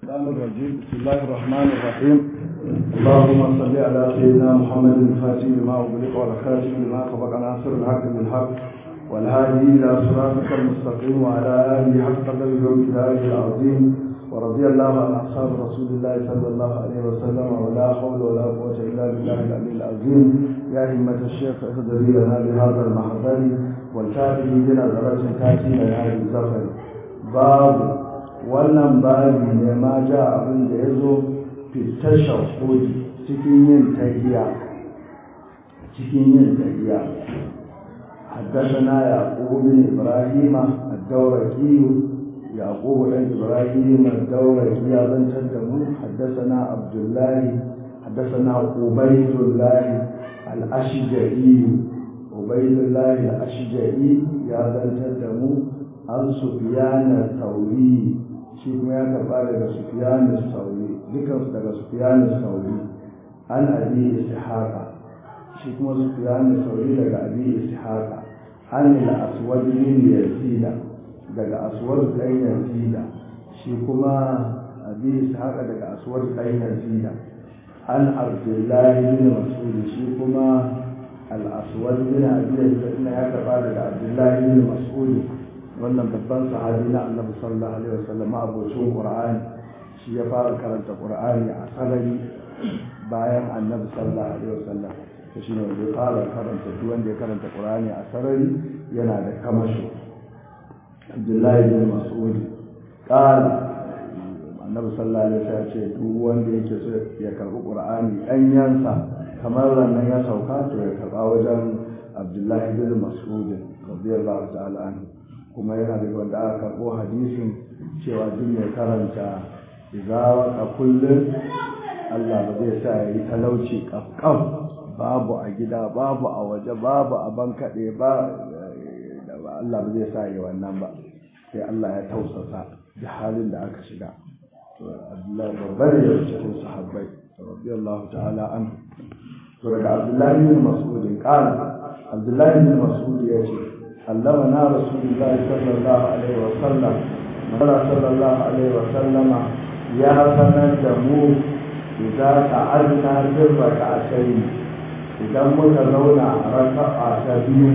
الشيطان الرجيم بسم الله الرحمن الرحيم اللهم صل على سيدنا محمد الفاتح لما أغلق والخاتم لما سبق ناصر الحق بالحق والهادي إلى صراطك المستقيم وعلى آله حق قدره وامتداره العظيم ورضي الله عن أصحاب رسول الله صلى الله عليه وسلم ولا حول ولا قوة إلا بالله العلي العظيم يا همة الشيخ اهدري لنا بهذا المحضر والتابعي بنا درجة تأتي لهذه السفر باب wannan babi ne ma ja abin da ya zo fitar shahudi cikin yin tahiya cikin yin tahiya حدثنا يعقوب بن ابراهيم الدورقي يعقوب بن ابراهيم الدورقي بن تدمو حدثنا عبد الله حدثنا عبيد الله الاشجعي عبيد الله الاشجعي يا بن تدمو عن سفيان الثوري shi kuma ya karba daga sufiyanu sauri dukansu daga sufiyanu sauri an abi ishaqa shi kuma sufiyanu sauri daga abi ishaqa an ila aswad bin yazida daga aswad dan yazida shi kuma abi ishaqa daga aswad dan yazida an abdullahi bin mas'ud shi kuma al aswad bin abi yazida ya karba daga abdullahi bin mas'ud wannan babban sahabi na annabi sallallahu alaihi wasallam abocin qur'ani shi ya fara karanta qur'ani a sarari bayan annabi sallallahu alaihi wasallam to shine wanda ya fara karanta duk wanda ya karanta qur'ani a sarari yana da kamasho abdullahi bin mas'ud qala annabi sallallahu alaihi wasallam ce duk wanda yake so ya karbi qur'ani danyansa kamar nan ya sauka to ya karba wajen abdullahi bin mas'ud radiyallahu ta'ala anhu kuma yana da wanda aka karɓo hadisin cewa duk mai karanta izawa a kullum Allah ba zai sa ya yi talauci ƙafƙaf babu a gida babu a waje babu a bankaɗe ba Allah ba zai sa ya wannan ba sai Allah ya tausasa da halin da aka shiga Abdullahi babbar ya cikin sahabbai radiyallahu ta'ala an to daga Abdullahi bin Mas'ud qala Abdullahi bin Mas'ud ya ce علمنا رسول الله صلى الله عليه وسلم مولى صلى الله عليه وسلم يا سند مو إذا قعدنا في الركعتين إذا متلونا ركعة تبيو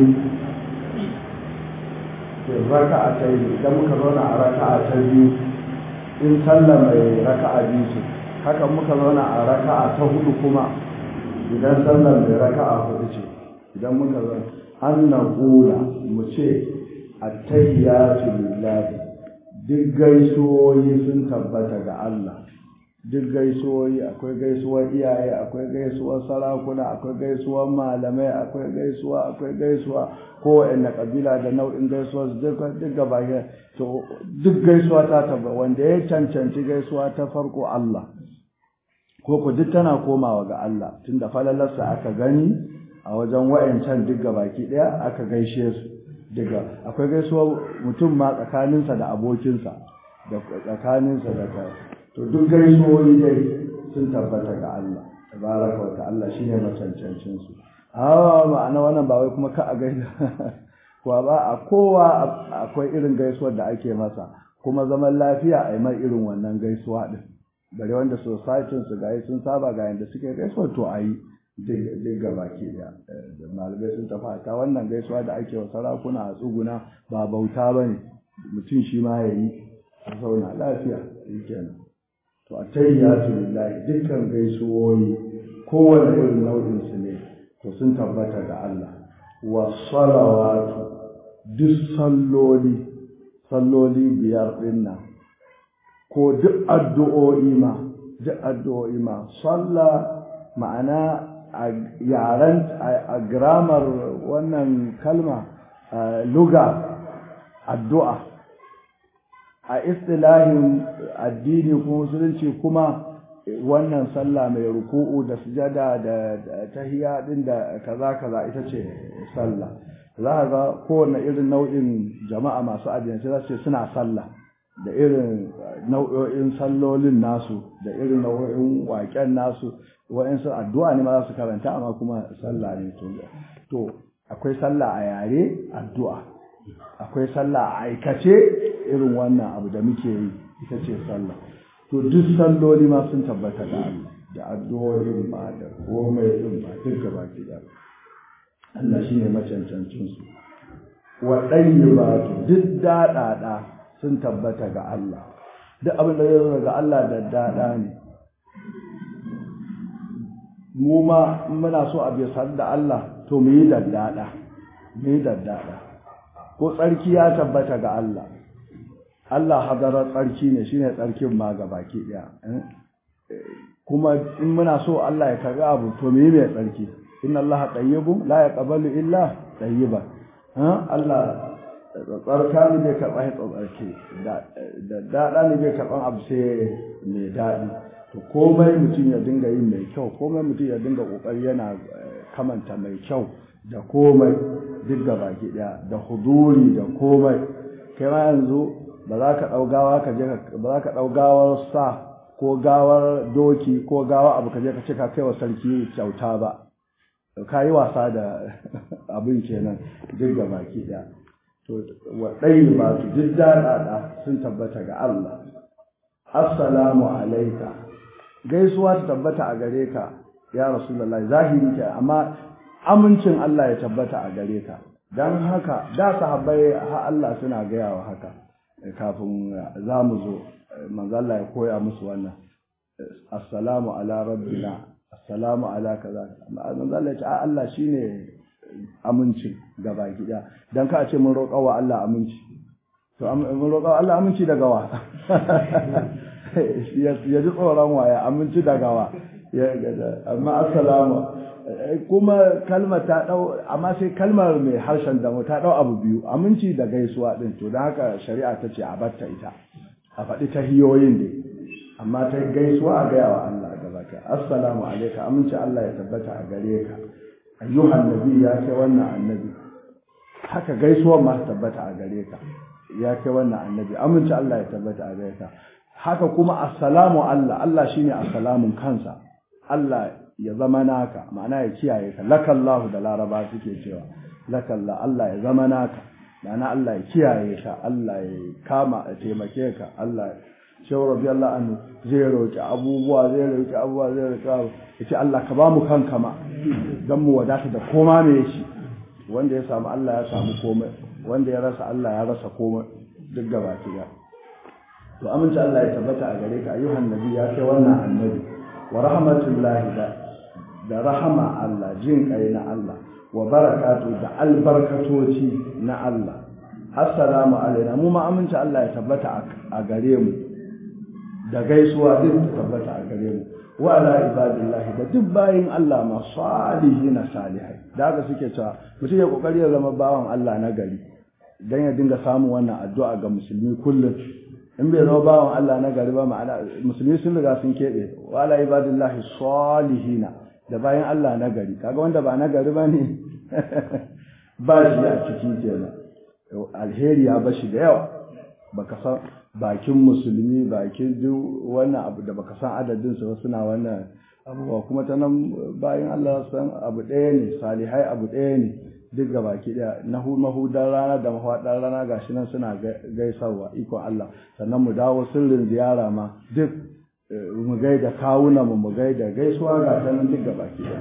في الركعتين إذا متلونا ركعة تبيو إن سلم ركعة بيسو haka muka zauna a raka'a ta hudu kuma idan sallar mai raka'a hudu ce idan muka zauna an na gula mu ce attayyatu lillahi duk gaisuwoyi sun tabbata ga Allah duk gaisuwoyi akwai gaisuwar iyaye akwai gaisuwar sarakuna akwai gaisuwar malamai akwai gaisuwa akwai gaisuwa kowanne kabila da nau'in gaisuwar duk gaba to duk gaisuwa ta tabbata wanda ya cancanci gaisuwa ta farko Allah ko ku duk tana komawa ga Allah tunda falalarsa aka gani a wajen wayancan duk baki daya aka gaishe su daga akwai gaisuwa mutum ma tsakaninsa da abokinsa da tsakaninsa da ka to duk gaisuwoyi dai sun tabbata ga Allah tabaraka wa ta'ala shine macancancin su hawa ma'ana wannan ba wai kuma ka a gaida kuwa ba a kowa akwai irin gaisuwar da ake masa kuma zaman lafiya a yi mai irin wannan gaisuwa din bare wanda society su ga sun saba ga yanda suke gaisuwa to a yi duk gaba ke da malamai sun tafi ta wannan gaisuwa da ake wa sarakuna a tsuguna ba bauta ba ne mutum shi ma ya yi a zauna lafiya shi kenan to a tayyatu lillahi dukkan gaisuwoyi kowane irin nau'in su ne to sun tabbata ga Allah wa salawatu duk salloli salloli biyar din nan ko duk addu'o'i ma duk addu'o'i ma sallah ma'ana a yaren a gramar wannan kalma luga addu'a a istilahin addini ko musulunci kuma wannan sallah mai ruku'u da sujada da tahiya din da kaza kaza ita ce sallah za a ga kowane irin nau'in jama'a masu addinai za su ce suna sallah da irin nau'o'in sallolin nasu da irin nau'o'in waƙen nasu wa'insu addu'a ne ma za su karanta amma kuma sallah ne to akwai sallah a yare addu'a akwai sallah a aikace irin wannan abu da muke yi ita ce sallah to duk salloli ma sun tabbata ga Allah da addu'o'in ma da komai din ma duk gaba ɗaya Allah shine macancancin su wa ɗayyibatu duk daɗaɗa sun tabbata ga Allah duk abin da zai zo daga Allah da daɗa ne mu ma muna so a bisa da Allah to mu yi daddada mu yi daddada ko tsarki ya tabbata ga Allah Allah hadarar tsarki ne shine tsarkin ma ga baki daya kuma in muna so Allah ya karbi abu to mu yi mai tsarki inna Allah tayyibun la yaqbalu illa tayyiban Allah tsarka ne bai karɓa ya tsarki da daɗa ne bai karɓan abu sai mai daɗi to komai mutum ya dinga yin mai kyau komai mutum ya dinga ƙoƙari yana kamanta mai kyau da komai duk da baki ɗaya da huduri da komai kai ma yanzu ba za ka ɗau gawa ka je ba za ka ɗau gawar sa ko gawar doki ko gawa abu ka je ka ce ka kai wa sarki kyauta ba ka yi wasa da abin kenan duk da baki ɗaya to waɗai ba su duk daɗaɗa sun tabbata ga Allah assalamu alaika gaisuwa ta tabbata a gare ka ya rasulullah zahiri ke amma amincin Allah ya tabbata a gare ka dan haka da sahabbai ha Allah suna gaya wa haka kafin za mu zo manzo Allah ya koya musu wannan assalamu ala rabbina assalamu ala kaza manzo Allah ya ce Allah shine aminci gaba gida dan ka ce mun roƙa wa Allah aminci to mun roƙa wa Allah aminci daga wa ya ji tsoron waya aminci daga wa amma assalamu kuma kalmar ta dau amma sai kalmar mai harshen damu ta dau abu biyu aminci da gaisuwa din to don haka shari'a ta ce a batta ita a faɗi ta hiyoyin dai amma ta gaisuwa a gaya wa Allah gaba ka assalamu alaika aminci Allah ya tabbata a gare ka ayyuhan nabi ya kai wannan annabi haka gaisuwar ma tabbata a gare ka ya kai wannan annabi aminci Allah ya tabbata a gare ka haka kuma assalamu Allah Allah shine assalamun kansa Allah ya zama naka ma'ana ya kiyaye ka lakallahu da laraba suke cewa lakalla Allah ya zama naka ma'ana Allah ya kiyaye ka Allah ya kama ya taimake ka Allah shehu radiyallahu anhu zai roki abubuwa zai roki abubuwa zai roki abubuwa yace Allah ka ba mu kanka ma dan mu wadata da koma me shi wanda ya samu Allah ya samu komai wanda ya rasa Allah ya rasa komai duk gaba ki to aminci Allah ya tabbata a gare ka ayyuhan nabi ya kai wannan annabi wa rahmatullahi da da rahama Allah jin kai na Allah wa barakatu da albarkatoci na Allah assalamu alaina mu ma aminci Allah ya tabbata a gare mu da gaisuwa duk ta tabbata a gare mu wa ala ibadillahi da duk bayin Allah ma salihina salihai da haka suke cewa mutum ya kokari ya zama bawan Allah na gari dan ya dinga samun wannan addu'a ga musulmi kullum in bai zama bawan Allah na gari ba ma'ana musulmi sun riga sun keɓe wa ala ibadillahi salihina da bayan Allah na gari kaga wanda ba na gari ba ne ba shi a ciki kenan alheri ya bashi da yawa baka san bakin musulmi bakin duk wannan abu da baka san adadin su suna wannan abubuwa kuma ta nan bayan Allah san abu ɗaya ne salihai abu ɗaya ne duk ga baki ɗaya na mahudan rana da mahaɗar rana gashi nan suna gaisarwa ikon Allah sannan mu dawo sirrin ziyara ma duk mu gaida kawuna mu mu gaida gaisuwa ga ta nan duk ga baki ɗaya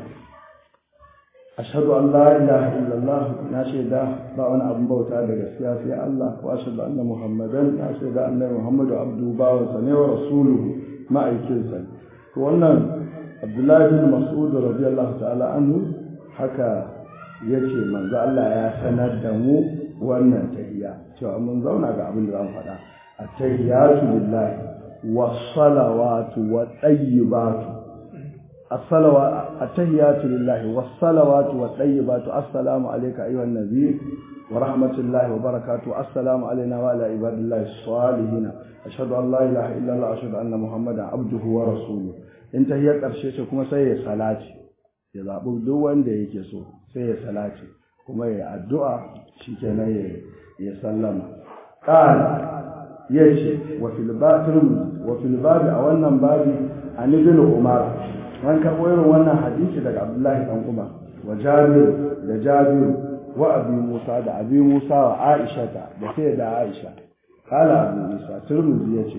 ashhadu an la ilaha illallah na shaida ba wani abin bauta da gaskiya sai Allah wa ashhadu anna muhammadan na shaida annabi muhammadu abdu bawan sa ne wa rasuluhu ma'aikin sa to wannan abdullahi bin mas'ud radiyallahu ta'ala anhu haka yace manzo Allah ya sanar da mu wannan tahiyya cewa mun zauna ga abin da zan faɗa at-tahiyatu lillahi was-salawatu wat-tayyibatu الصلوات التحيات لله والصلوات والطيبات السلام عليك أيها النبي ورحمة الله وبركاته السلام علينا وعلى عباد الله الصالحين أشهد أن لا إله إلا الله أشهد أن محمدا عبده ورسوله انت هي ƙarshe ce kuma sai ya salati ya zaɓi duk wanda yake so sai ya salati kuma ya addu'a shikenan ya ya sallama qala yace wa fil wa fil babi a wannan babi an ibn umar an karɓo irin wannan hadisi daga abdullahi ɗan umar wa jabiru da jabiru wa abi musa da abi musa wa aisha da sai da aisha kala abu isa turmuzi ya ce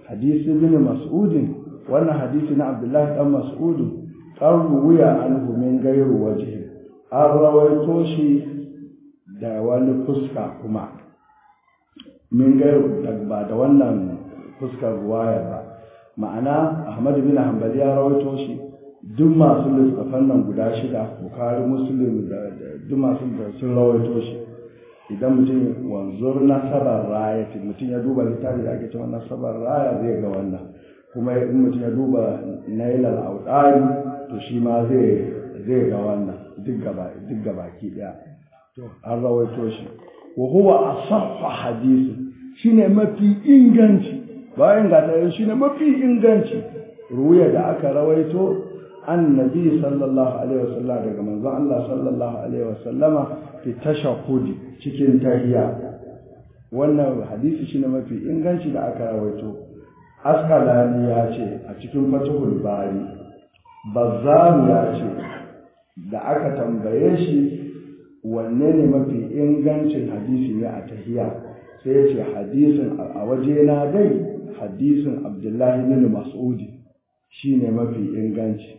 hadisi bin mas'udin wannan hadisi na abdullahi dan mas'udin qarru wuya anhu min gairu wajhi an rawaito shi da wani fuska kuma min gairu ba da wannan fuskar ruwaya ba ma'ana ahmad bin hanbali ya rawaito shi duk masu lissafan nan guda shida bukari muslim da duk masu da sun rawaito shi idan mutum wanzur nasabar raya mutum ya duba littafi da ake cewa nasabar raya zai ga wannan kuma in mutum ya duba nailal audari to shi ma zai zai ga wannan duk gaba duk gabaki daya to an rawaito shi wa huwa asahhu hadisi shine mafi inganci bayan ga ta shine mafi inganci ruwaya da aka rawaito annabi sallallahu alaihi wasallam daga manzon Allah sallallahu alaihi wasallama fi tashahhudi cikin tahiyya wannan hadisi shine mafi inganci da aka rawaito askalani ya ce a cikin fatihul bari bazzaru ya ce da aka tambaye shi wanne ne mafi ingancin hadisi ne a tahiyya sai ya ce hadisin a waje na dai hadisin abdullahi bin mas'udi shine mafi inganci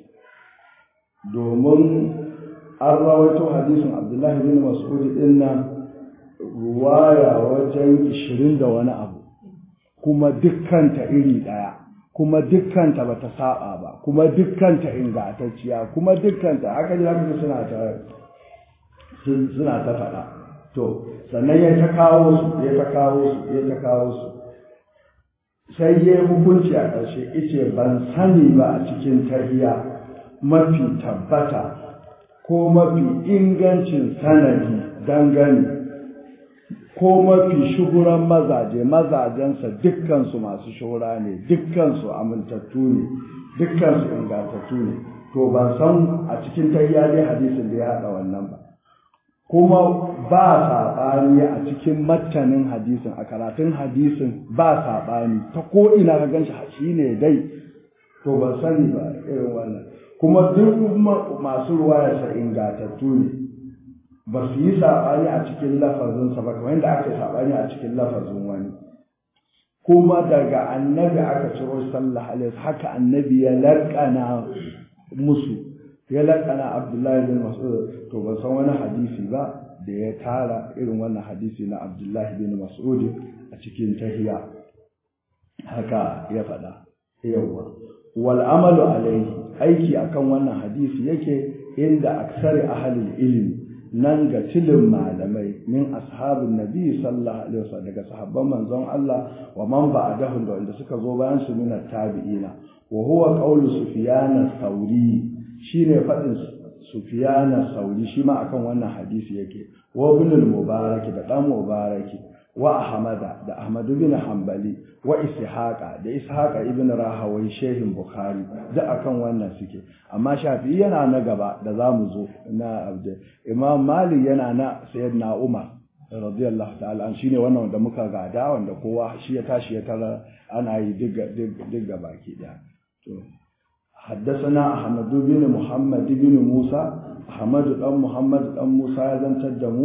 domin an rawaito hadisin abdullahi bin mas'ud din nan ruwaya wajen ishirin da wani abu kuma dukkanta iri ɗaya kuma dukkanta bata saba ba kuma dukkanta ingantacciya kuma dukkanta haka ne haka suna ta suna ta faɗa to sannan ya ta kawo su ya ta kawo su ya ta kawo su sai ya hukunci a ƙarshe ice ban sani ba a cikin tahiya mafi tabbata ko mafi ingancin sanadi dangane ko mafi shuhuran mazaje mazajensa dukkansu masu shura ne dukkansu amintattu ne dukkansu ingantattu ne to ban san a cikin tahiya dai hadisin da ya haɗa wannan ba kuma ba saɓani a cikin mattanin hadisin a karatun hadisin ba saɓani ta ko ina ka gan shi ne dai to ban sani ba irin wannan kuma duk masu ruwayarsa ingatattu ne ba su yi saɓani a cikin lafazinsa ba kamar yadda aka yi saɓani a cikin lafazin wani kuma daga annabi aka ciro sallah alaihi haka annabi ya laƙana musu ya laƙana abdullahi bin mas'ud to ban san wani hadisi ba da ya tara irin wannan hadisi na abdullahi bin mas'ud a cikin tahiya haka ya faɗa yawwa wal amalu alaihi aiki akan wannan hadisi yake inda aksari ahalil ilmi nan ga tilin malamai min ashabin nabi sallallahu alaihi wasallam daga sahabban manzon Allah wa man ba'dahum da wanda suka zo bayan su min tabi'ina wa huwa qawlu sufyan as-sauri shine fadin sufyan as-sauri shi ma akan wannan hadisi yake wa ibn al-mubarak da dan mubaraki wa ahmada da ahmad bin hanbali wa ishaqa da ishaqa ibn rahawai shehin bukhari da akan wannan suke amma shafi'i yana na gaba da zamu zo na abdu imam malik yana na sayyidina umar radiyallahu ta'ala an shine wannan wanda muka gada wanda kowa shi ya tashi ya tara ana yi diga diga baki daya to حدثنا أحمد بن محمد بن موسى أحمد بن محمد بن موسى يزن تدمو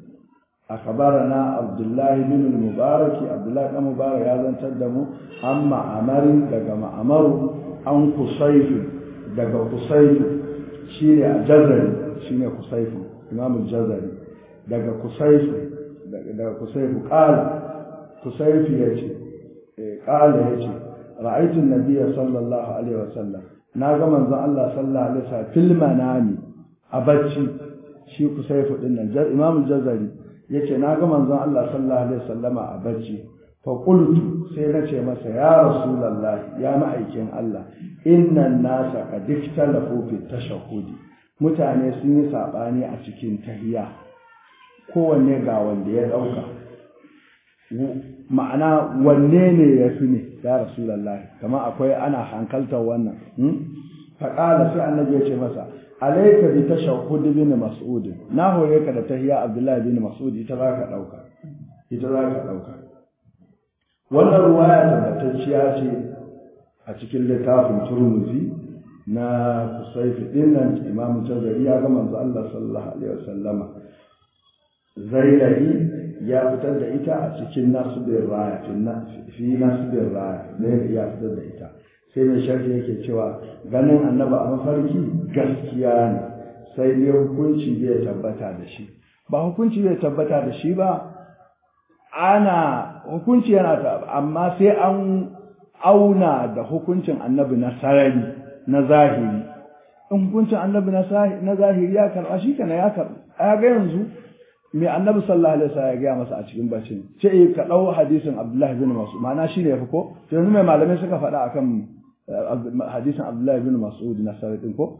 أخبرنا عبد الله بن المبارك عبد الله بن المبارك يزن تدمو أما عمر دقم عمر عن قصيف دقم قصيف شيني الجزري شيني قصيف إمام الجزري دقم قصيف دقم قصيف قال قصيف يجي قال يجي رأيت النبي صلى الله عليه وسلم ناغا منزon Allah sallallahu alaihi wasallam fil manami a bacci shi kusaifu din nan Imam Jazari yace naga manzon Allah sallallahu alaihi wasallama a bacci fa qultu sai na ce masa ya rasulullah ya ma'aikin Allah innan nasa qad ikhtalafu fi tashahhudi mutane sun yi sabani a cikin tahiyya kowanne ga wanda ya dauka ma'ana wanne ne ya fi ne ya rasulallah kamar akwai ana hankaltar wannan faƙala sai annabi ya ce masa alaika bi tashahhud bin mas'ud na hore ka da tahiyya abdullahi bin mas'ud ita za ka ɗauka ita za ka ɗauka wannan ruwaya tabbatacciya ce a cikin littafin turmuzi na kusaifi din nan imamu tazari ya ga manzo Allah sallallahu alaihi wasallama zailai ya fitar da ita a cikin nasibin raya fi nasibin raya ne ya fitar da ita sai mai sharhi yake cewa ganin annaba a mafarki gaskiya ne sai dai hukunci bai tabbata da shi ba hukunci bai tabbata da shi ba ana hukunci yana ta amma sai an auna da hukuncin annabi na sarari na zahiri in hukuncin annabi na zahiri ya karɓa shi kana ya karɓa a ga yanzu mai annabi sallallahu alaihi wasallam ya gaya masa a cikin bacin ce ka ɗau hadisin abdullahi bin mas'ud ma'ana shi ne ya fi ko to yanzu mai malamai suka faɗa akan hadisin abdullahi bin mas'ud na sarari ɗin ko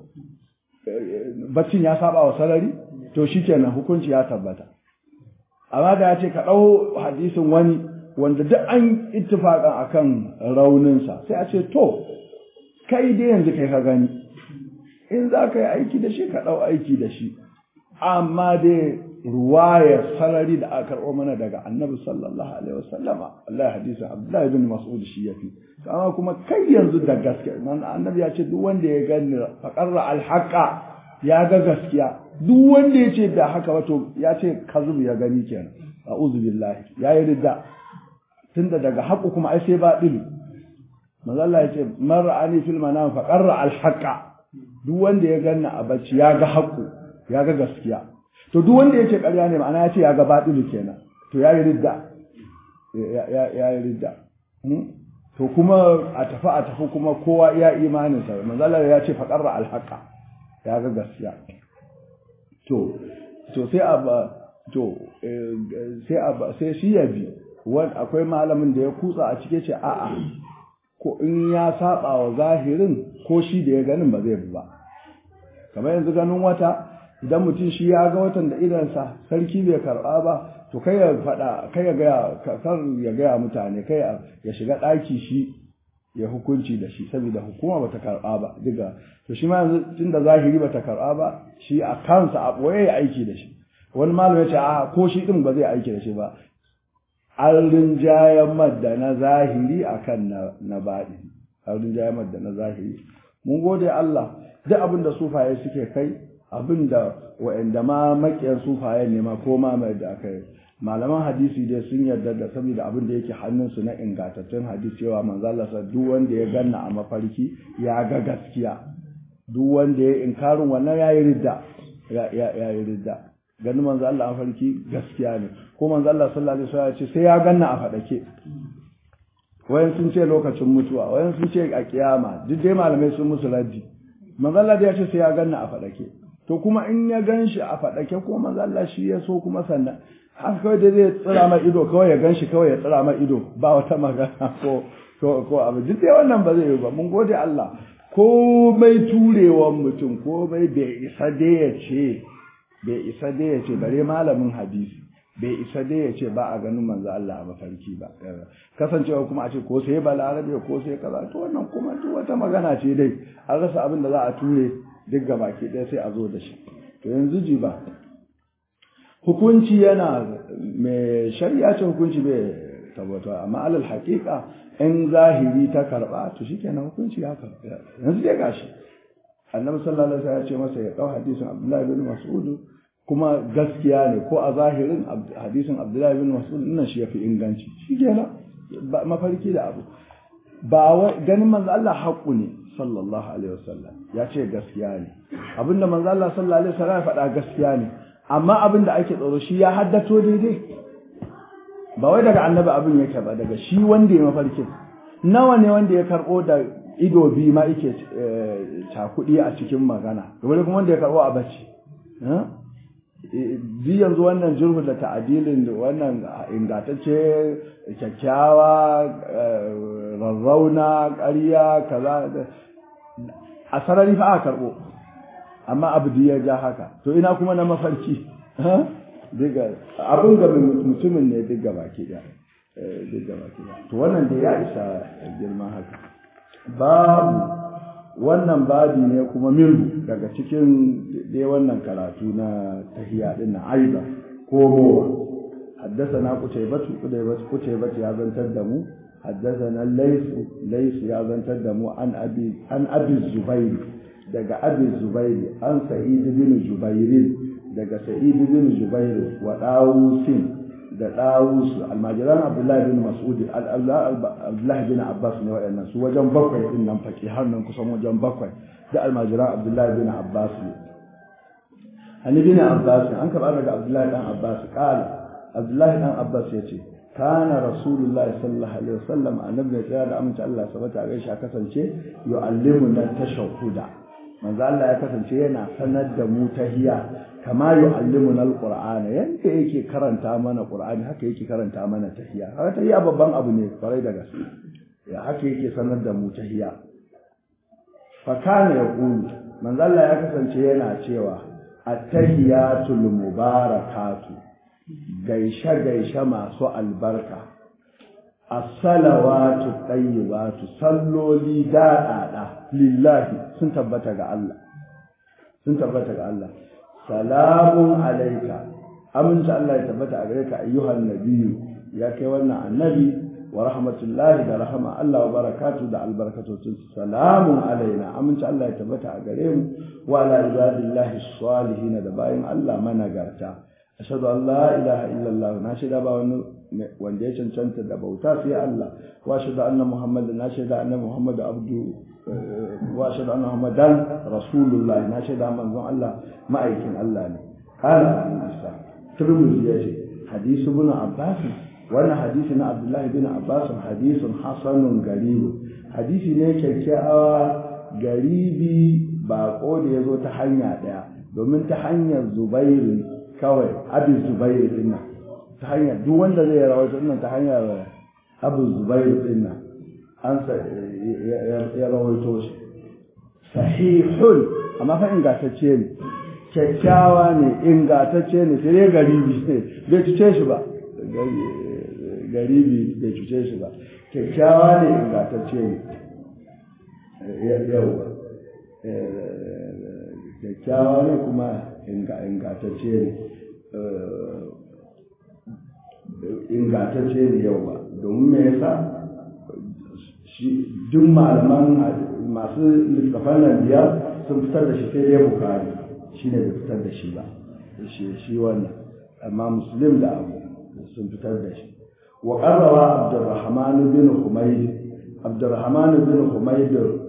baccin ya saba wa sarari to shikenan hukunci ya tabbata amma da ya ce ka ɗau hadisin wani wanda duk an ittifaƙan akan rauninsa sai a ce to kai dai yanzu kai ka gani in za ka yi aiki da shi ka ɗau aiki da shi amma dai ruwayar sarari da aka karɓo mana daga annabi sallallahu alaihi wasallama Allah hadisin Abdullahi bin Mas'ud shi yafi amma kuma kai yanzu da gaske annabi ya ce duk wanda ya gani faqarra alhaqa ya ga gaskiya duk wanda ya ce da haka wato ya ce kazub ya gani kenan a'udhu billahi ya yi ridda tunda daga haƙu kuma ai sai ba dilu manzo Allah ya ce man ra'ani fil manam faqarra alhaqa duk wanda ya ganna a bacci ya ga haƙu ya ga gaskiya to duk wanda ya ce ƙarya ne ma'ana ya ce ya ga baɗilu kenan to ya yi ridda ya yi ridda to kuma a tafi a tafi kuma kowa iya imaninsa manzalar ya ce faƙarra alhaƙa ya ga gaskiya to to sai a to sai a sai shi ya bi akwai malamin da ya kutsa a cike ce a'a ko in ya saba wa zahirin ko shi da ya ganin ba zai bi ba kamar yanzu ganin wata idan mutum shi ya ga watan da idansa sarki bai karɓa ba to kai ya faɗa kai ya gaya kar ya gaya mutane kai ya shiga ɗaki shi ya hukunci da shi saboda hukuma bata karɓa ba diga to shi ma yanzu tunda zahiri bata karɓa ba shi a kansa a ɓoye ya aiki da shi wani malam ya ce a ko shi ɗin ba zai aiki da shi ba an rinjayen madda na zahiri akan na na baɗi an rinjayen madda na zahiri mun gode Allah duk abin da sufaye suke kai abin da wa'anda ma makiyan sufaye ne ma ko ma mai da aka yi malaman hadisi dai sun yarda da saboda abin da yake hannunsu na ingantattun hadisi cewa manzo Allah sa duk wanda ya ganna a mafarki ya ga gaskiya duk wanda ya inkarin wannan yayi ridda ya yayi ridda ganin manzo Allah a mafarki gaskiya ne ko manzo Allah sallallahu alaihi wasallam ya ce sai ya ganna a fadake wayan sun ce lokacin mutuwa wayan sun ce a kiyama duk dai malamai sun musu raddi manzo Allah ya ce sai ya ganna a fadake to kuma in ya gan shi a faɗake ko manzo Allah shi ya so kuma sannan haka kawai da zai tsira mai ido kawai ya gan shi kawai ya tsira mai ido ba wata magana ko ko ko abu duk dai wannan ba zai yi ba mun gode Allah komai turewan mutum komai bai isa dai ya ce bai isa dai ya ce bare malamin hadisi bai isa dai ya ce ba a ganin manzo Allah a mafarki ba kasancewa kuma a ce ko sai balarabe ko sai kaza to wannan kuma duk wata magana ce dai an rasa abin da za a ture duk gabaki ɗaya sai a zo da shi to yanzu ji ba hukunci yana mai shari'a ce hukunci bai tabbata amma alal haƙiƙa in zahiri ta karɓa to shikenan hukunci ya karɓa yanzu dai gashi annabi sallallahu alaihi wasallam ya ce masa ya dau hadisin abdullahi bin mas'ud kuma gaskiya ne ko a zahirin hadisin abdullahi bin mas'ud nan shi yafi inganci shikenan mafarki da abu ba ganin manzo Allah haƙu ne sallallahu alaihi wasallam ya ce gaskiya ne abinda manzo Allah sallallahu alaihi wasallam ya faɗa gaskiya ne amma abinda ake tsoro shi ya haddato daidai ba wai daga annabi abin yake ba daga shi wanda ya mafarkin nawa ne wanda ya karɓo da ido biyu ma yake cakuɗi a cikin magana wani kuma wanda ya karɓo a bacci bi yanzu wannan jirhu da ta'adilin wannan ingantacce kyakkyawa rarrauna ƙarya kaza a sarari fa aka karɓo amma abu ya ja haka to ina kuma na mafarki diga abin ga mutumin ne duk gaba ke da duk gaba ke da to wannan da ya isa girman haka babu wannan babi ne kuma minhu daga cikin dai wannan karatu na tahiya din na aiba komowa حدثنا قتيبة قتيبة قتيبة يا بن تدمو حدثنا الليث ليث يا بن تدمو عن أبي عن أبي الزبير دقى أبي الزبير عن سعيد بن جبير دقى سعيد بن جبير وداوس da ɗawusu almajiran abdullahi bin mas'ud abdullahi bin abbas ne waɗannan su wajen bakwai din nan faƙi har nan kusan wajen bakwai da almajiran abdullahi bin abbas ne hani bin abbas an karɓa daga abdullahi dan abbas ƙala abdullahi dan abbas ya ce kana rasulullahi sallallahu alaihi wasallam annabi ne tsaya da amince Allah sabata a gaishe kasance yu'allimuna tashahhuda manzo Allah ya kasance yana sanar da mu tahiya kama yu'allimuna alqur'ana yanda yake karanta mana qur'ani haka yake karanta mana tahiya haka tahiya babban abu ne farai da gaske ya haka yake sanar da mu tahiya fa kana yaqulu manzo Allah ya kasance yana cewa at-tahiyatul mubarakatu gaishe gaishe masu albarka as-salawatu tayyibatu salloli daɗaɗa lillahi sun tabbata ga Allah sun tabbata ga Allah salamun alaika aminci Allah ya tabbata a gare ka ayyuhan nabiyyu ya kai wannan annabi wa rahmatullahi da rahama Allah wa barakatu da albarkatocin salamun alaina aminci Allah ya tabbata a gare mu wa ala ibadillahi salihin da bayin Allah managarta ashhadu an la ilaha illallah na shaida ba wani wanda ya cancanta da bauta sai Allah wa ashhadu anna muhammadan na shaida anna muhammadu abdu wa ashhadu anna muhammadan rasulullah na shaida manzon Allah ma'aikin Allah ne qala abu isa turmuzi yace hadisu ibn abbas wannan hadisi na abdullahi bin abbas hadisun hasanun garibu hadisi ne kyakkyawa garibi bako da ya zo ta hanya ɗaya domin ta hanyar zubairu kawai abin zubairu din nan ta hanyar duk wanda zai rawaito nan ta hanyar abin zubairu din nan an ya rawaito shi sahihun amma fa ingantacce ne kyakkyawa ne ingantacce ne sai dai garibi ne bai cuce shi ba garibi bai cuce shi ba kyakkyawa ne ingantacce ne yau kyakkyawa ne kuma ingantacce ne ingantacce ne yau ba domin me yasa duk malaman masu littafan nan biyar sun fitar da shi sai dai bukari shi ne bai fitar da shi ba shi wannan amma muslim da abu sun fitar da shi wa qarrawa abdurrahman bin humayd abdurrahman bin humayd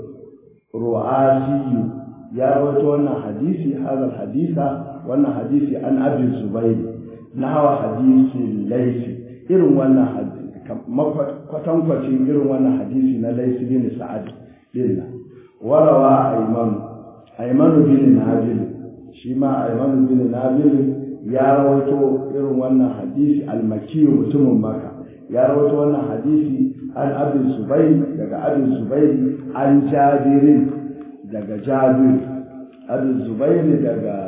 ru'asi ya rawaito wannan hadisi hadal hadisa wannan hadisi an abi zubair nahwa hadisi laysi irin wannan hadisi kwatankwacin irin wannan hadisi na laysi bin sa'ad din warawa ayman ayman bin nabil shi ma ayman bin nabil ya rawaito irin wannan hadisi almaki mutumin maka ya rawaito wannan hadisi an abin zubair daga abin zubair an jabirin daga jabir abin zubair daga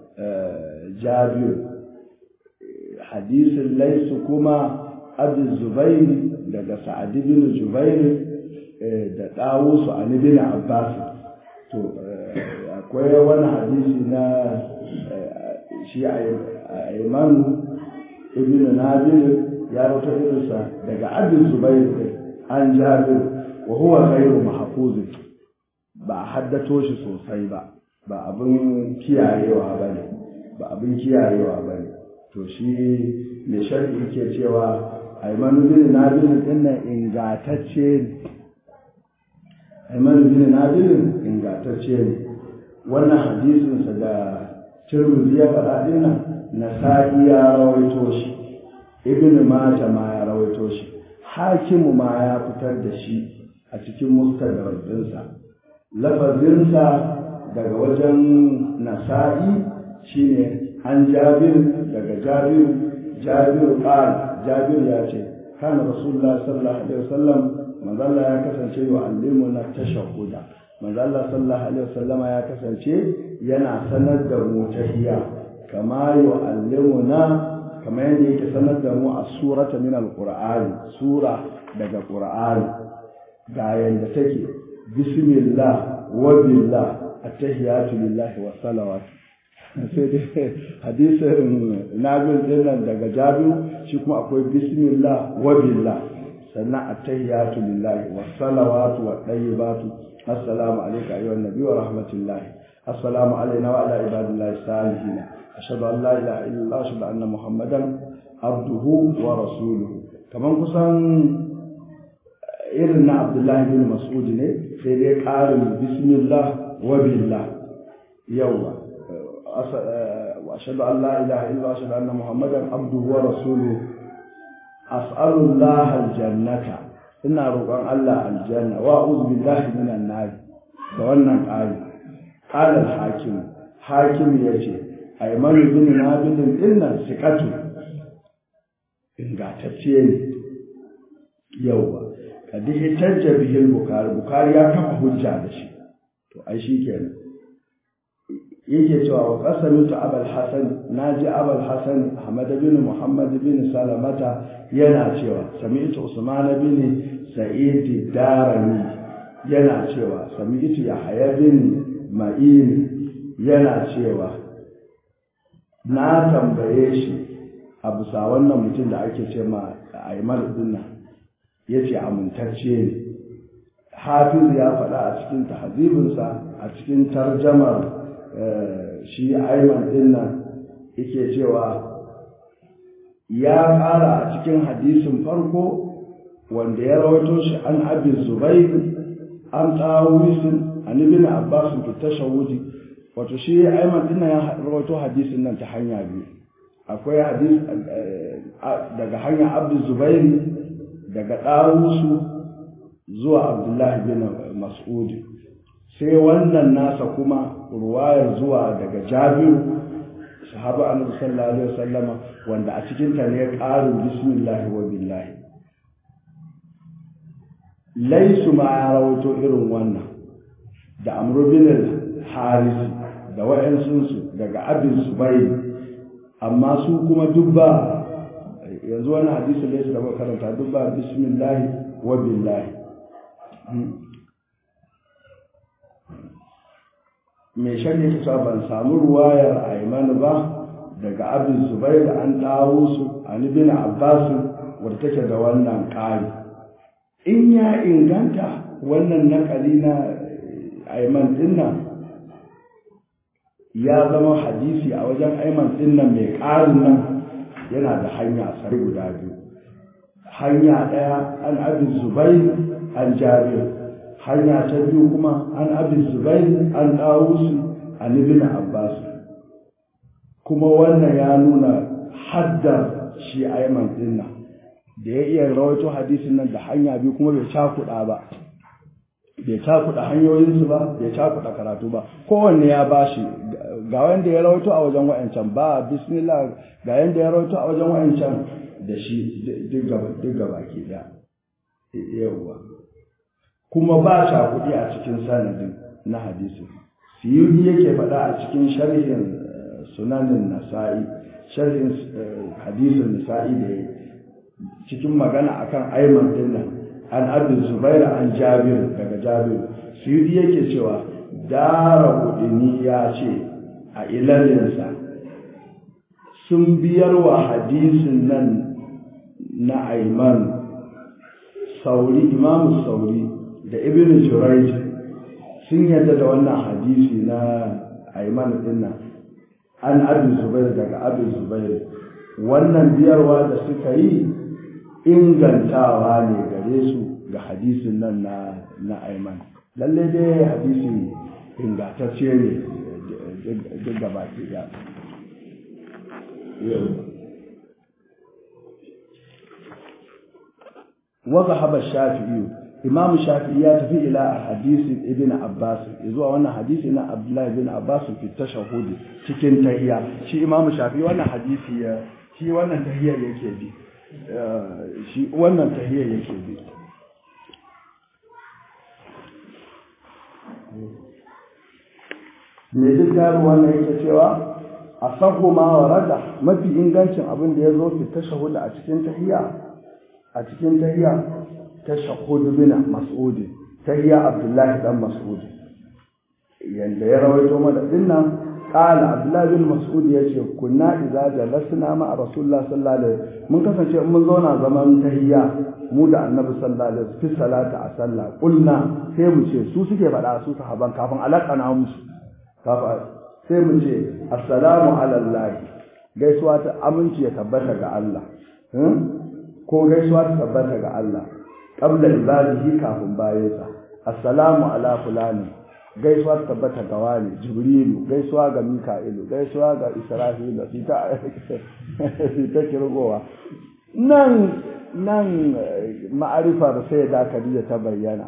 jabir hadisin laisu kuma abin zubair daga sa'ad bin jubair da ɗawusu an bin abbas to akwai wani hadisi na shi Aimanu ibn Nabil ya rauta irinsa daga Abin Zubair an Jabir wa huwa ghayru mahfuz ba haddato shi sosai ba ba abin kiyayewa bane ba abin kiyayewa bane to shi ne sharhi yake cewa Aimanu ibn Nabil din nan ingatacce ne Aimanu ibn Nabil ingatacce ne wannan hadisin sa da Tirmidhi ya faɗa din nan Nasa'i ya rawaito shi Ibn Majah ma ya rawaito shi Hakimu ma ya fitar da shi a cikin mustadrak ɗinsa lafazinsa daga wajen Nasa'i shine an Jabir daga Jabir Jabir qal Jabir ya ce kana Rasulullah sallallahu alaihi wasallam manzo Allah ya kasance wa allimuna tashahhuda manzo Allah sallallahu alaihi wasallama ya kasance yana sanar da mu tahiyya kama yu'allimuna kama yadda yake sanar da mu a surata min alqur'ani sura daga qur'ani ga yanda take bismillah wa billah attahiyatu lillahi wa salawat sai dai hadisin nabil dinnan daga jabiru shi kuma akwai bismillah wa billah sannan attahiyatu lillahi wa salawatu wa tayyibatu assalamu alayka ayyuhan nabiy wa rahmatullahi assalamu alayna wa ala ibadillahi salihin ashhadu an la ilaha illa allah ashhadu anna muhammadan abduhu wa rasuluhu kaman kusan irin na abdullahi bin mas'ud ne sai dai ƙarin bismillah wa billah yawa wa ashhadu an la ilaha illa wa ashhadu anna muhammadan abduhu wa rasuluhu as'alullah aljannata ina roƙon Allah aljanna wa a'udhu billahi minan nar da wannan ƙari qala al-hakim hakim yace aymanu bin nabidin dinnan sikatu ingatacce ne yawa kadi hitajja bihi al-bukhari bukhari ya kafa hujja da shi to ai shikenan yake cewa wa qasamtu abul hasan naji abul hasan ahmad bin muhammad bin salamata yana cewa sami'tu usman bin sa'id darani yana cewa sami'tu yahya bin ma'in yana cewa na tambaye shi a bisa wannan mutum da ake ce ma aimar dinnan yace amintacce ne hafiz ya faɗa a cikin tahzibinsa a cikin tarjamar shi aiman din nan yake cewa ya ƙara a cikin hadisin farko wanda ya rawaito shi an abin zubair an tsawisin an ibn abbas fi tashawudi wato shi aiman din ya rawaito hadisin nan ta hanya biyu akwai hadis daga hanyar abdul zubairi daga ɗawusu zuwa abdullahi bin mas'udi sai wannan nasa kuma ruwayar zuwa daga jabiru sahaba annabi sallallahu alaihi wasallama wanda a cikin ta ne ƙarin bismillahi wa billahi laisu ma ya rawato irin wannan da amru bin haris da wa'ansunsu daga abin subayr amma su kuma dubba yanzu wani hadisi laisu da muka karanta dubba bismillahi wa billahi mai shari'a ta ban samu ruwayar aiman ba daga abin zubair an dawo su an bin abbas wadda take da wannan ƙari in ya inganta wannan nakali na aiman dinnan ya zama hadisi a wajen aiman dinnan mai ƙarin nan yana da hanya sari guda biyu hanya ɗaya an abin zubair an jabir hanya ta biyu kuma an abin zubair an ɗawusu an ibn abbas kuma wannan ya nuna haddar shi aiman din nan da ya iya rawaito hadisin nan da hanya biyu kuma bai cakuɗa ba bai cakuɗa hanyoyinsu ba bai cakuɗa karatu ba kowanne ya bashi ga wanda ya rawaito a wajen wa'ancan ba bismillah ga yanda ya rawaito a wajen wa'ancan da shi duk gaba ke ɗaya yawwa kuma ba ta kuɗi a cikin sanadin na hadisi siyudi yake faɗa a cikin sharhin sunanin nasa'i sharhin hadisin nasa'i da cikin magana akan aiman dinnan an abin zubair an jabir daga jabir siyudi yake cewa dara kudini ya ce a ilalinsa sun biyar wa hadisin nan na aiman sauri imamu sauri da ibn Jurayj sun yadda da wannan hadisi na Ayman din nan an Abi Zubair daga Abi Zubair wannan biyarwa da suka yi ingantawa ne gare su ga hadisin nan na na Ayman lalle dai hadisi ingantacce ne duk gaba ki ya وذهب الشافعي imam shafi'i ya tafi ila hadisi ibn abbas zuwa wannan hadisi na abdullahi ibn abbas fi tashahhud cikin tahiyya shi imam shafi'i wannan hadisi ya shi wannan tahiyya yake bi shi wannan tahiyya yake bi me duk gano wannan yake cewa a sahu ma warada mafi ingancin abin da ya zo fi tashahhud a cikin tahiyya a cikin tahiyya tashahhud bin mas'ud tahiyya abdullahi dan mas'ud yanda ya rawaito mana dinnan qala abdullahi bin mas'ud yace kunna idza jalasna ma rasulullah sallallahu alaihi mun kasance in mun zauna zaman tahiyya mu da annabi sallallahu alaihi fi salati a sallah qulna sai mu ce su suke faɗa su sahaban kafin alaqana musu kafin sai mu ce assalamu ala allah gaisuwa ta aminci ya tabbata ga Allah ko gaisuwa ta tabbata ga Allah qabla ibadihi kafin bayansa assalamu ala fulani gaisuwa ta tabbata ga wani jibrilu gaisuwa ga mika'ilu gaisuwa ga isra'ilu fita fita kirgowa nan nan ma'arifar sai da Khadija ta bayyana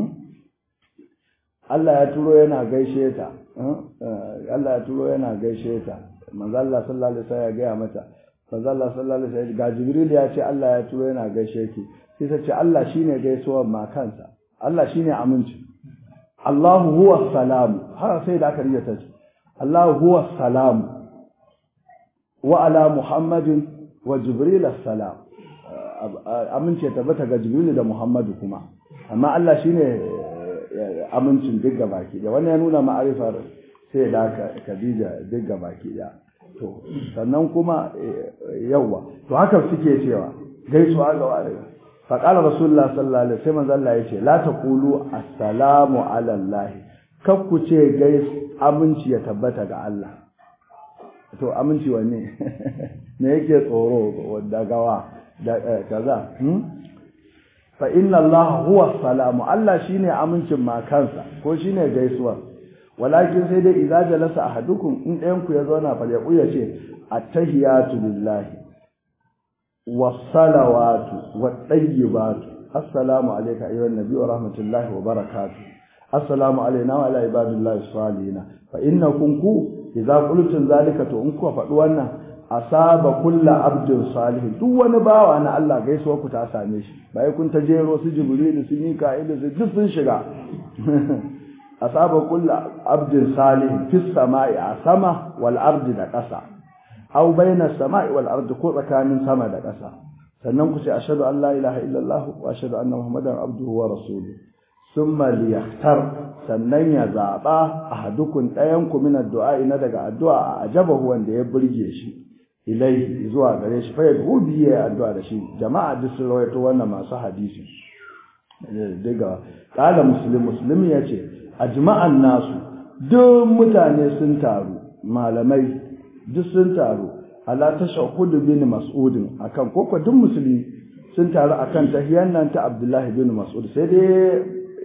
Allah ya turo yana gaishe ta Allah ya turo yana gaishe ta manzo Allah sallallahu alaihi wasallam ya gaya mata manzo Allah sallallahu alaihi wasallam ga Jibril ya ce Allah ya turo yana gaishe ki sai ta ce Allah shine gaisuwar ma kansa Allah shine aminci Allahu huwa salam har sai da aka riya ta ce Allahu huwa salam wa ala Muhammadin wa Jibril assalam amince tabbata ga Jibril da Muhammadu kuma amma Allah shine amincin duk baki da wannan ya nuna ma'arifar sai da Khadija duk baki da to sannan kuma yawa to haka suke cewa gaisuwa ga wani fa qala rasulullah sallallahu alaihi wasallam manzo Allah yace la taqulu assalamu ala allah kar ku ce gais aminci ya tabbata ga Allah to aminci wanne me yake tsoro da gawa da kaza fa inna Allah huwa salamu Allah shine amincin ma kansa ko shine gaisuwa walakin sai dai idza jalasa ahadukum in ɗayan ku ya zauna fa ya kuya ce attahiyatu lillahi was-salawatu wat-tayyibatu assalamu alayka ayyuhan nabiy wa rahmatullahi wa barakatuh assalamu alayna wa ala ibadillahi salihin fa innakum ku idza qultum zalika to in ku faɗi wannan asaba kulla abdin salihin duk wani bawa na Allah gaisuwa ku ta same shi bai kun ta jero su jibrilu su mika'ilu su duk sun shiga asaba kulla abdin salihin fis sama'i a sama wal ardi da ƙasa aw baina sama'i wal ardi ko tsakanin sama da ƙasa sannan ku ce ashhadu an la ilaha illallah wa ashhadu anna muhammadan abduhu wa rasuluhu summa liyahtar sannan ya zaba ahadukun ɗayan ku min addu'a na daga addu'a a ajabahu wanda ya burge shi ilaihi zuwa gare shi fa yad'u bi ya addu'a da shi jama'a duk sun rawaito wannan masu hadisi daga kala muslim muslim yace ajma'an nasu duk mutane sun taru malamai duk sun taru ala tashahhud bin mas'ud akan koko duk musulmi sun taru akan tahiyan nan ta abdullahi bin mas'ud sai dai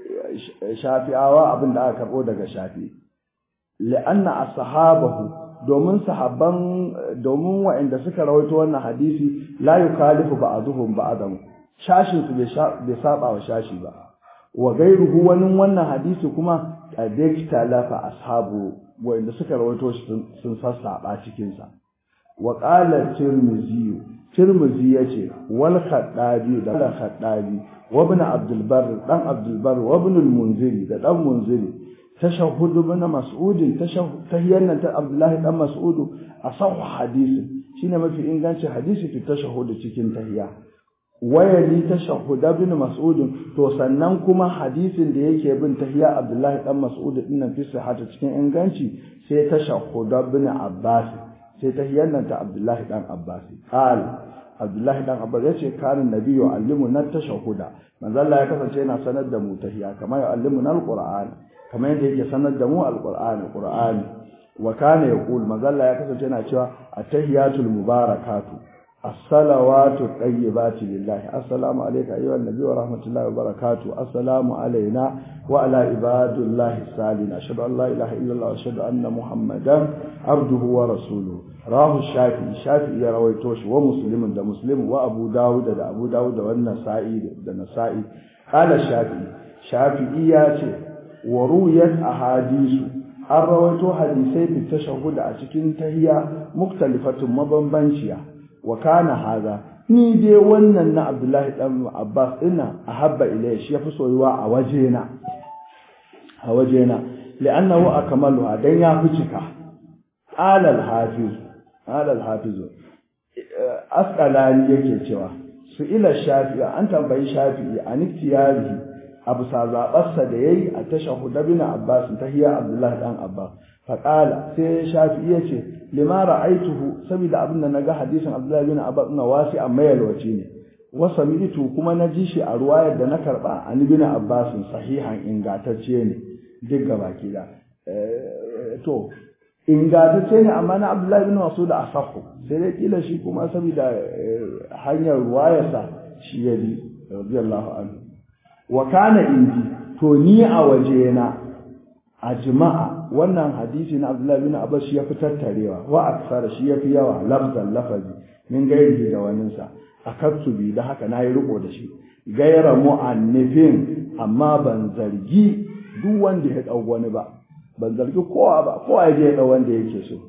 shafi'awa abin da aka karbo daga shafi la'anna ashabahu domin sahabban domin waɗanda suka rawaito wannan hadisi la yukalifu ba'dhum ba'dan shashin su bai saba wa shashi ba wa gairuhu wani wannan hadisi kuma qadikta lafa ashabu waɗanda suka rawaito shi sun sassaba cikin sa wa qala tirmizi tirmizi yace wal khaddabi da khaddabi wa ibn abdul barr dan abdul barr wa ibn al munziri da dan munziri tashahhud ibn mas'ud tahiyyan nan ta abdullahi dan mas'ud asah hadisi shine mafi ingancin hadisi fi tashahhud cikin tahiyya wayali tashahhud ibn mas'ud to sannan kuma hadisin da yake bin tahiyya abdullahi dan mas'ud din nan fi sihhata cikin inganci sai tashahhud ibn abbas sai tahiyyan nan ta abdullahi dan abbas qal abdullahi dan abbas yace kanin nabiyyu allimuna tashahhuda manzo Allah ya kasance yana sanar da mu tahiyya kamar ya allimuna alquran kamar yadda yake sanar da mu alqur'ani qur'ani wa kana yaqul mazalla ya kasance yana cewa at-tahiyatul mubarakatu as-salawatu tayyibatu lillahi assalamu alayka ayyuhan nabiy wa rahmatullahi wa barakatuh assalamu alayna wa ala ibadillahi salihin ashhadu an la ilaha illallah wa ashhadu anna muhammadan abduhu wa rasuluhu rahu shafi shafi ya rawaito shi wa muslimin da muslim wa abu dawud da abu dawud da wannan sa'i da nasa'i qala shafi shafi'i ya ce wa ruwayat ahadisu an rawaito hadisai fi tashahhud a cikin tahiyya muktalifatun mabambanciya wa kana haza ni dai wannan na Abdullahi dan Abbas ina ahabba ilayya shi yafi soyuwa a wajena a wajena li'annahu akmaluha dan ya fi cika qala al-hafiz qala al-hafiz asqalani yake cewa su ila shafi'i an tambayi shafi'i an iktiyarihi abu sa zaɓarsa da ya yi a tashahuda bin Abbas ta hiya Abdullahi ɗan Abbas. Faƙala sai shafi iya ce, lima ra'aituhu saboda abin da na ga hadisin Abdullahi bin Abbas na wasi a mayalwaci ne. Wasa mitu kuma na ji shi a ruwayar da na karɓa a ni bin Abbas sahihan ingantacce ne duk gaba da. To, ingantacce ne amma na abdullahi bin mas'ud a sahu sai dai kila shi kuma saboda hanyar ruwayarsa shi ya bi radiyallahu anhu wa kana indi to ni a wajena a jima'a wannan hadisi na abdullahi bin abbas shi ya fi tattarewa wa aksara shi ya fi yawa lafzan lafazi min gairi da waninsa akattu bi da haka nayi riko da shi gaira mu'annifin amma ban zargi duk wanda ya dau wani ba ban zargi kowa ba kowa ya je ya dau wanda yake so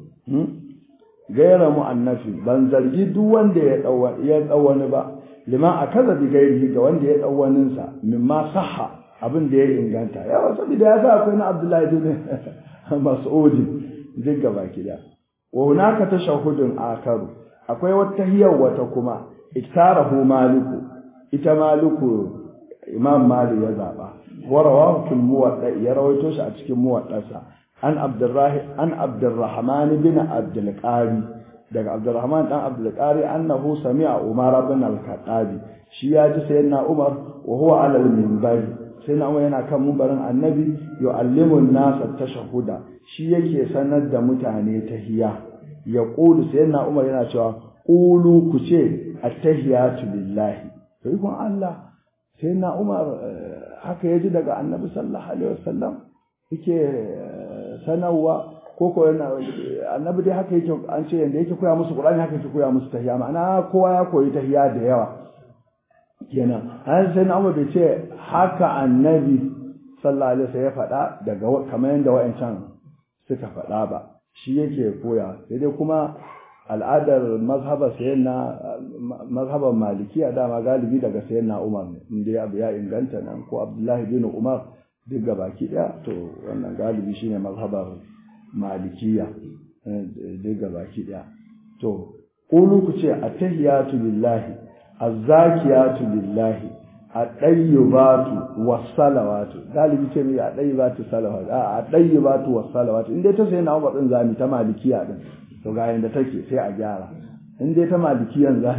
gaira mu'annafi ban zargi duk wanda ya dau ya dau wani ba liman akaza bi gairi ga wanda ya dau wanin sa mimma sahha abin da ya inganta yawa saboda ya sa akwai na Abdullahi bin Mas'ud duk gaba kida wa hunaka tashahhudun akaru akwai wata hiyar wata kuma iktarahu maliku ita maliku imam malik ya zaba wa rawahu fil muwadda ya rawaito shi a cikin muwaddarsa an abdurrahi an abdurrahman bin abdul qari daga abdurrahman dan abdul qari annahu sami'a umar bin al-khattabi shi ya ji sayyidina umar wa huwa ala al-minbari sayyidina umar yana kan mimbarin annabi yu'allimu an-nas at-tashahhuda shi yake sanar da mutane tahiyya ya qulu sayyidina umar yana cewa qulu ku ce attahiyatu lillahi to ikon Allah sai na Umar haka yaji daga Annabi sallallahu alaihi wasallam yake sanarwa ko ko Annabi dai haka yake an ce yanda yake koya musu Qur'ani haka yake koya musu tahiyya ma'ana kowa ya koyi tahiyya da yawa kenan har sai na Umar bai ce haka Annabi sallallahu alaihi wasallam ya faɗa daga kamar yanda wa'ancan suka faɗa ba shi yake koya sai dai kuma al'adar mazhabar sayan na mazhabar malikiya dama galibi daga sayan na umar ne inda abu ya inganta nan ko abdullahi bin umar duk baki daya to wannan galibi shine mazhabar malikiya duk baki daya to qulu ku ce attahiyatu lillahi azzakiyatu lillahi adayyibatu wassalawatu galibi ce mai adayyibatu salawatu a adayyibatu wassalawatu inda ta sayan na umar din zami ta malikiya din to ga yanda take sai a gyara in dai ta malikiyan za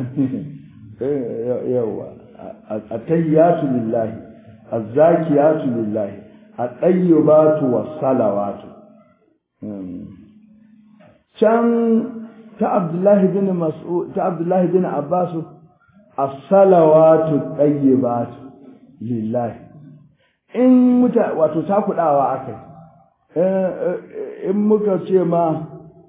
yawa at-tayyatu lillahi az-zakiyatu lillahi at-tayyibatu was-salawatu can ta Abdullahi bin Mas'ud ta Abdullahi bin Abbas as-salawatu tayyibatu lillahi in muta wato ta kudawa akai in muka ce ma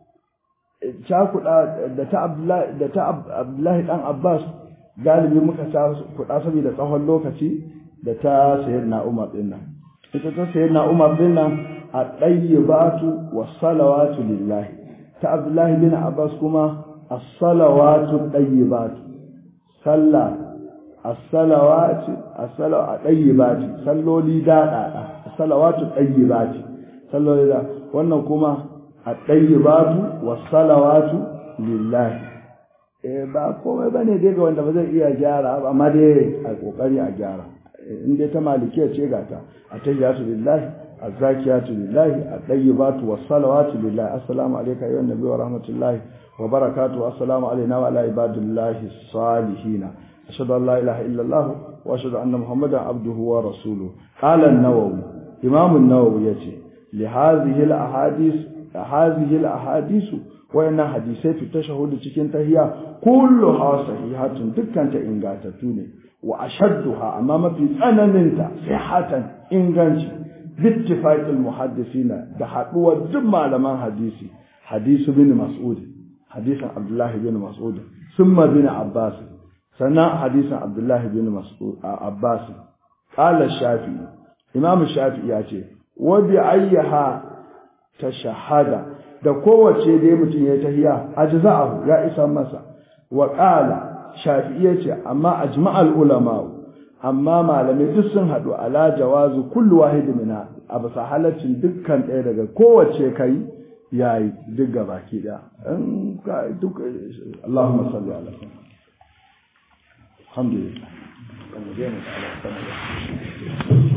cakuɗa da ta Abdullahi da ta Abdullahi dan Abbas galibi muka kuɗa saboda tsawon lokaci da ta sayyidina Umar din nan ita ta sayyidina Umar din nan a ɗayyibatu was salawatu lillahi ta Abdullahi bin Abbas kuma as-salawatu ɗayyibatu sallah as-salawatu as-salawa ɗayyibati salloli daɗaɗa as-salawatu ɗayyibati salloli da wannan kuma at-tayyibatu was-salawatu lillahi eh ba komai bane dai ga wanda ba zai iya gyara ba amma dai a kokari a gyara in dai ta malikiya ce ga ta at-tayyibatu lillahi az-zakiyatu lillahi at-tayyibatu was-salawatu lillahi assalamu alayka ayyuhan nabiy wa rahmatullahi wa barakatuhu assalamu alayna wa ala ibadillahi salihin ashhadu an la ilaha illa allah wa ashhadu anna muhammadan abduhu wa rasuluhu qala an-nawawi imam an-nawawi yace li hadhihi al-ahadith هذه الأحاديث وإن حديثي في التشهد cikin tahiya kulluha sahihatun dukkan ta ingantattu ne wa ashadduha amma mafi tsananin ta sihatan inganci bittifaqil muhaddisina da haduwar duk malaman hadisi hadisu bin mas'ud hadisin abdullah bin mas'ud summa bin abbas sannan hadisin abdullah bin mas'ud abbas qala shafi'i imam shafi'i ya ce wa bi ayyaha ta shahada da kowace dai mutum ya tahiya ajza'ahu ya isa masa wa qala shafi'i yace amma ajma'al ulama amma malamai duk sun hadu ala jawazu kullu wahid minha abu sahalatin dukkan ɗaya daga kowace kai yayi duk gabaki daya in ka duk Allahumma salli ala alhamdulillah